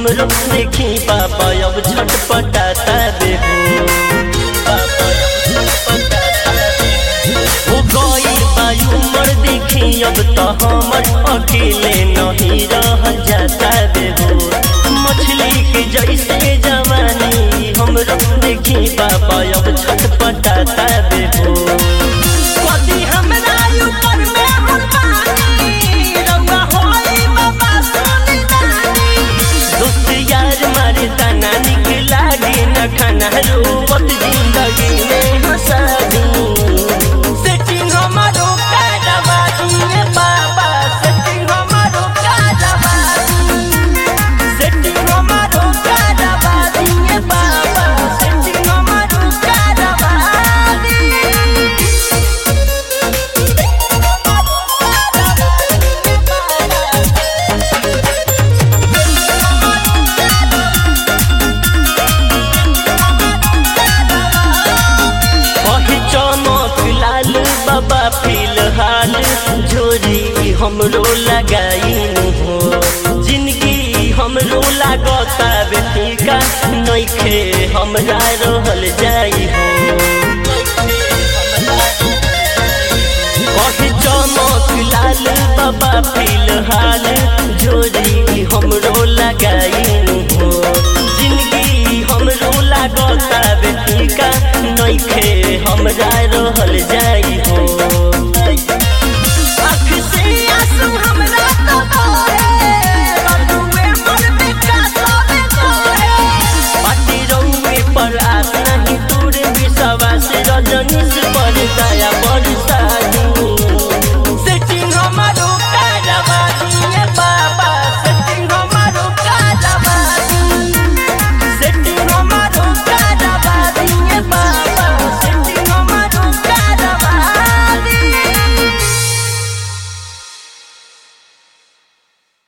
हमरो देखी बाबा अब झटपटाता बेहो बाबा अब झटपटाता बेहो। हो गई बायु मर देखी अब तो हमर अकेले नहीं रह जाता बेहो मछली के जैसे जवानी हमरो देखी बाबा अब झटपटाता बेहो कदी हमरा ऊपर में हरबानी रउआ होई बाबा सोनी नानी दोस्त यार मारे तना निक लागे न खाना रोवत जिंदगी में हंसा दी सेटिंग हमारो करवा दिए बाबा सेटिंग हमारो करवा सेटिंग हमारो करवा दिए बाबा सेटिंग हमारो करवा कहे चमक लाल बाबा फिलहाल जोरी हमरो लगाइन हो जिंदगी हमरो लागता बेटिका नइखे हमरा रहल जाई हो कहे चमक लाल बाबा फिलहाल जोरी हमरो लगाइन हो जिंदगी हमरो लागता बेटिका नइखे हमरा रहल जाई